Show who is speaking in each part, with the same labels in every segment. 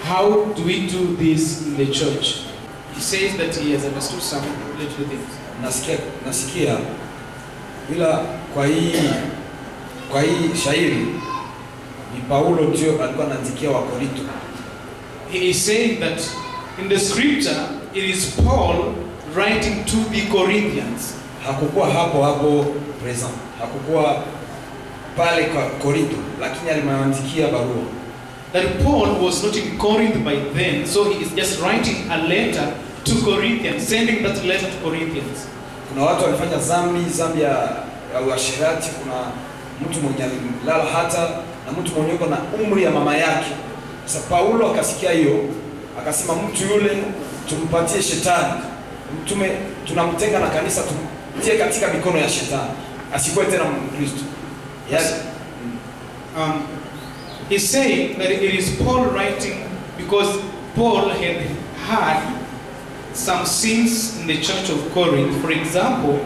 Speaker 1: how do we do this in the church? He says that he has understood some little things.
Speaker 2: nasikia nasikia ila kwa hii kwa hii shairi ni Paulo ndio alikuwa anaandikia wa Korinto
Speaker 1: He is saying that in the scripture, it is Paul writing to the Corinthians.
Speaker 2: hakukuwa hapo hapo present hakukuwa pale kwa Korinto lakini alimwandikia barua
Speaker 1: That Paul was not in Corinth by then, so he is just writing a letter to Corinthians, sending that letter to Corinthians.
Speaker 2: kuna watu walifanya dhambi dhambi ya, ya uasherati kuna mtu mwenye alilala hata na mtu mwenye yuko na umri ya mama yake sasa Paulo akasikia hiyo akasema mtu yule tumpatie shetani mtume tunamtenga na kanisa tumtie katika mikono ya shetani asikuwe tena mkristo yes.
Speaker 1: Um, he's saying that it is Paul writing because Paul had had some sins in the church of Corinth. For example,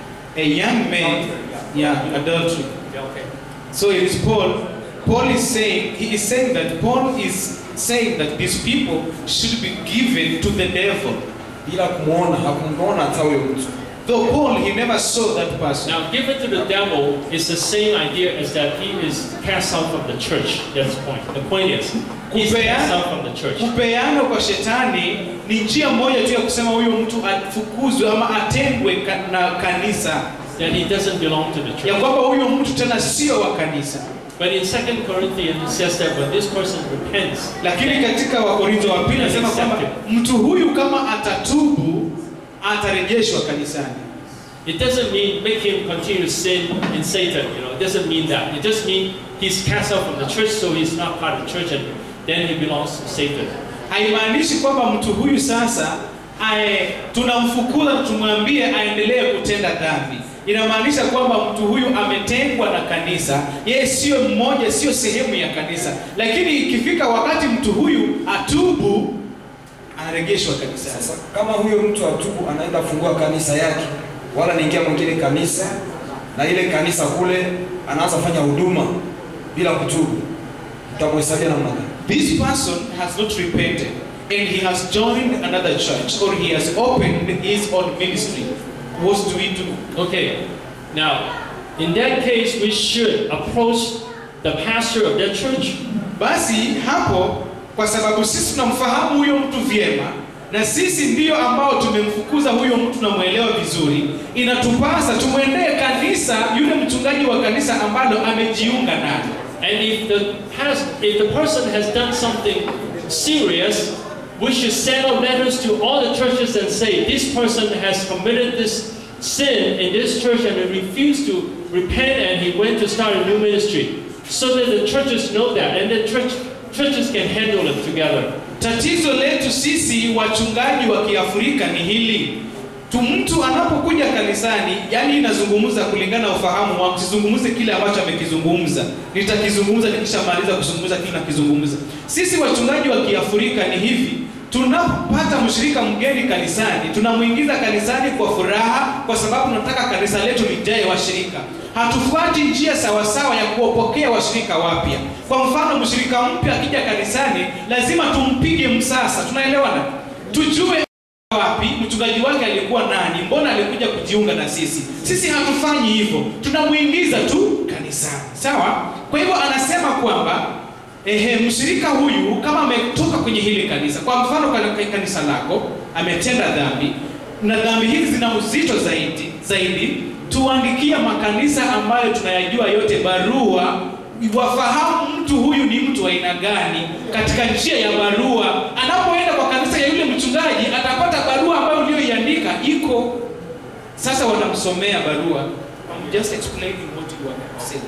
Speaker 1: a young man, yeah, adultery.
Speaker 3: Okay.
Speaker 1: So it is Paul. Paul is saying, he is saying that Paul is saying that these people should be given to the devil.
Speaker 2: bila kumwona hakumwona hata huyo mtu
Speaker 1: Though Paul, he never saw that person.
Speaker 3: Now, given to the devil is the same idea as that he is cast out from the church. That's the point. The point is, he's
Speaker 1: Kupeana-
Speaker 3: cast out from the church.
Speaker 1: Kupeana kwa shetani ni njia moja tu ya kusema huyo mtu afukuzwe ama atengwe ka, na kanisa,
Speaker 3: That he doesn't belong to the
Speaker 1: ya
Speaker 3: church.
Speaker 1: kwamba huyo mtu tena sio wa kanisa.
Speaker 3: But in 2 Corinthians, it says that when this person repents,
Speaker 1: Lakini katika Wakorintho wa pili anasema kwamba mtu huyu kama atatubu atarejeshwa kanisani.
Speaker 3: it doesn't mean make him continue to sin in Satan. You know, it doesn't mean that. It just means he's cast out from the church, so he's not part of the church, and then he belongs to Satan.
Speaker 1: Haimaanishi kwamba mtu huyu sasa ae, tunamfukuza tumwambie aendelee kutenda dhambi. Inamaanisha kwamba mtu huyu ametengwa na kanisa, yeye sio mmoja, sio sehemu ya kanisa. Lakini ikifika wakati mtu huyu atubu, anarejeshwa kanisani.
Speaker 2: Sasa kama huyo mtu atubu, anaenda fungua kanisa yake, wala niingia mwingine kanisa, na ile kanisa kule anaanza fanya huduma bila kutubu, utamhesabia namna gani?
Speaker 1: This person has not repented and he has joined another church or he has opened his own ministry. What do we do?
Speaker 3: Okay, now, in that case, we should approach the pastor of that church
Speaker 1: Basi hapo, kwa sababu sisi tunamfahamu huyo mtu vyema na sisi ndiyo ambao tumemfukuza huyo mtu tunamwelewa vizuri, inatupasa tumwendee kanisa, yule mchungaji wa kanisa ambalo amejiunga nalo.
Speaker 3: And if the past, if the person has done something serious, we should send out letters to all the churches and say this person has committed this sin in this church and he refused to repent and he went to start a new ministry, so that the churches know that and the church churches can handle it together.
Speaker 1: Tatizo letu sisi wachungaji wa Kiafrika ni hili tu, mtu anapokuja kanisani, yani inazungumza kulingana na ufahamu wangu, sizungumze kile ambacho amekizungumza, nitakizungumza nikishamaliza kuzungumza kile nakizungumza. Sisi wachungaji wa Kiafrika ni hivi, tunapopata mshirika mgeni kanisani, tunamwingiza kanisani kwa furaha, kwa sababu tunataka kanisa letu lijae washirika. Hatufuati njia sawasawa ya kuwapokea washirika wapya. Kwa mfano, mshirika mpya akija kanisani, lazima tumpige msasa. Tunaelewana? Tujue wapi mchungaji wake alikuwa nani, mbona alikuja kujiunga na sisi. Sisi hatufanyi hivyo, tunamuingiza tu kanisani, sawa? Kwa hivyo anasema kwamba ehe, mshirika huyu kama ametoka kwenye hili kanisa, kwa mfano katika kanisa lako ametenda dhambi na dhambi hizi zina uzito zaidi zaidi, tuandikia makanisa ambayo tunayajua yote barua wafahamu mtu huyu ni mtu wa aina gani katika njia ya barua. Anapoenda kwa kanisa ya yule mchungaji atapata barua ambayo uliyoiandika iko. Sasa wanamsomea barua. I'm just explaining what you are saying.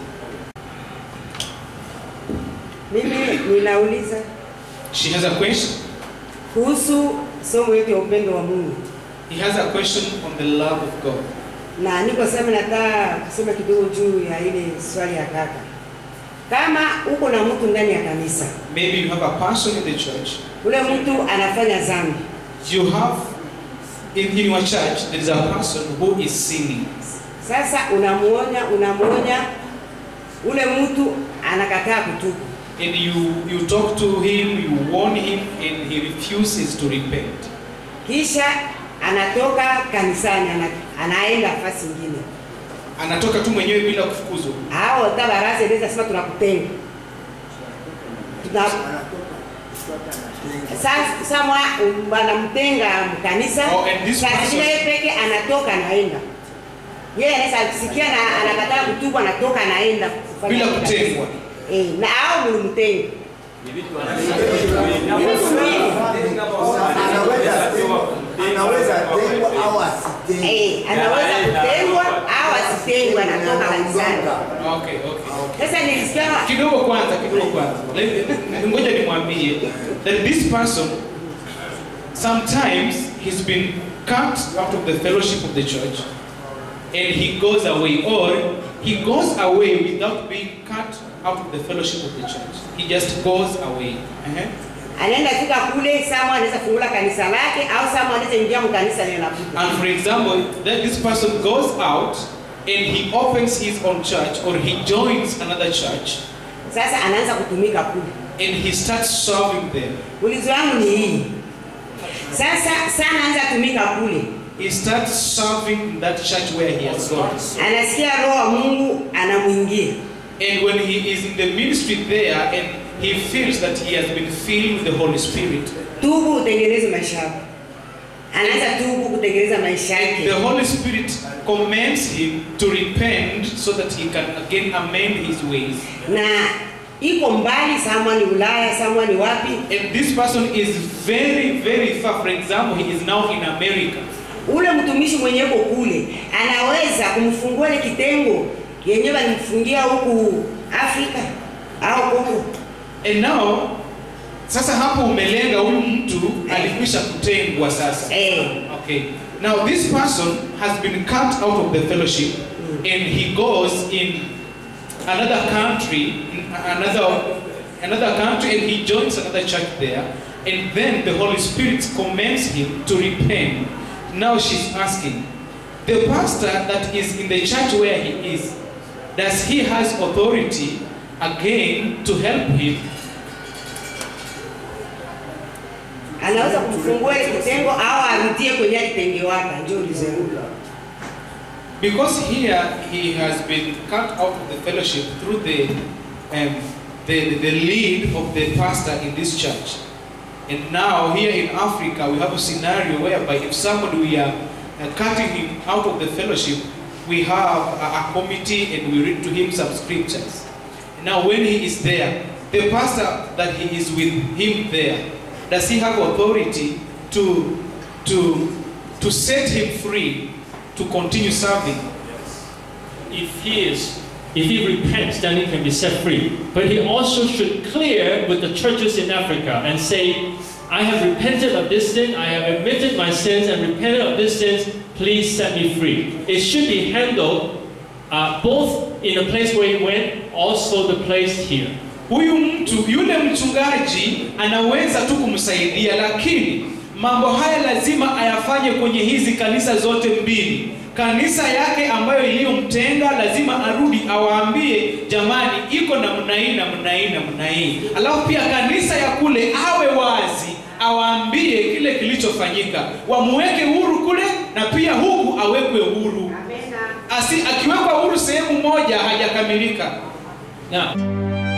Speaker 4: Mimi ninauliza
Speaker 1: She has a question.
Speaker 4: kuhusu somo yetu ya upendo wa Mungu,
Speaker 1: He has a question on the love of God.
Speaker 4: na niko sema nataka kusema kidogo juu ya ile swali ya kaka. Kama uko na mtu ndani ya kanisa,
Speaker 1: Maybe you have a person in the church.
Speaker 4: ule mtu anafanya dhambi,
Speaker 1: You have in, in your church there is a person who is sinning.
Speaker 4: sasa unamuonya, unamuonya, ule mtu anakataa kutubu,
Speaker 1: and you, you talk to him, you warn him, and he refuses to repent.
Speaker 4: kisha anatoka kanisani ana, anaenda nafasi nyingine
Speaker 1: Anatoka tu mwenyewe bila kufukuzwa.
Speaker 4: hao hata baraza inaweza sema tunakutenga tuna sasa samwa wanamtenga mkanisa
Speaker 1: Oh, and this
Speaker 4: saa
Speaker 1: person-
Speaker 4: zingine yeye peke anatoka anaenda yeye anaweza kusikia na anakataa kutubu anatoka anaenda kufanya
Speaker 1: Bila
Speaker 4: kazi.
Speaker 1: kutengwa.
Speaker 4: eh na au mlimtenga
Speaker 5: anaweza tengwa au asitengwe.
Speaker 4: eh anaweza kutengwa au asitengwe anatoka kanisani
Speaker 1: Okay, okay.
Speaker 4: sasa nilisikia
Speaker 1: kidogo kwanza kidogo kwanza Let- ngoja nimwambie that this person sometimes he's been cut out of the fellowship of the church and he goes away or he goes away without being cut out of the fellowship of the church he just goes away uh-huh.
Speaker 4: anaenda fika kule sama anaweza fungula kanisa lake au sama anaweza ingia mkanisa lile nakuta
Speaker 1: and for example that this person goes out and he opens his own church or he joins another church
Speaker 4: sasa anaanza kutumika kule
Speaker 1: and he starts serving them
Speaker 4: ulizo wangu ni hii sasa sana anza tumika kule
Speaker 1: he starts serving in that church where he has gone
Speaker 4: anasikia roho wa mungu anamwingia
Speaker 1: And when he is in the ministry there and he feels that he has been filled with the Holy Spirit,
Speaker 4: tubu utengeneze maisha yako anaanza tubu kutengeneza maisha
Speaker 1: the
Speaker 4: yake
Speaker 1: Holy Spirit commands him to repent so that he can again amend his ways.
Speaker 4: na iko mbali samwa ni ulaya samwa ni wapi
Speaker 1: And this person is very, very far. For example, he is now in America.
Speaker 4: ule mtumishi mwenye uko kule anaweza kumfungua ile kitengo yenyewe walimfungia huku afrika au kongo
Speaker 1: And now, sasa hapo umelenga huyu mtu alikwisha kutengwa sasa.
Speaker 4: eh,
Speaker 1: Okay. Now this person has been cut out of the fellowship and he goes in another country, in another another country and he joins another church there and then the Holy Spirit commands him to repent. Now she's asking, the pastor that is in the church where he is, does he has authority again to help him
Speaker 4: anaweza kumfungua ile kitengo au arudie kwenye alitengewaga ndio ulizengu
Speaker 1: Because here he has been cut out of the fellowship through the, um, the, the lead of the pastor in this church. And now here in Africa we have a scenario whereby if somebody we are uh, cutting him out of the fellowship, we have a, a committee and we read to him some scriptures. Now when he is there, the pastor that he is with him there, does he have authority to, to, to set him free to continue serving?
Speaker 3: If he is, if he repents, then he can be set free. But he also should clear with the churches in Africa and say, I have repented of this sin, I have admitted my sins and repented of this sins, please set me free. It should be handled uh, both in the place where he went, also the place here.
Speaker 1: Huyu mtu yule mchungaji anaweza tu kumsaidia, lakini mambo haya lazima ayafanye kwenye hizi kanisa zote mbili. Kanisa yake ambayo iliyomtenga lazima arudi awaambie, jamani, iko namna hii namna hii namna hii. Alafu pia kanisa ya kule awe wazi, awaambie kile kilichofanyika, wamuweke huru kule na pia huku awekwe huru. Asi, akiwekwa huru sehemu moja hajakamilika.
Speaker 3: Now,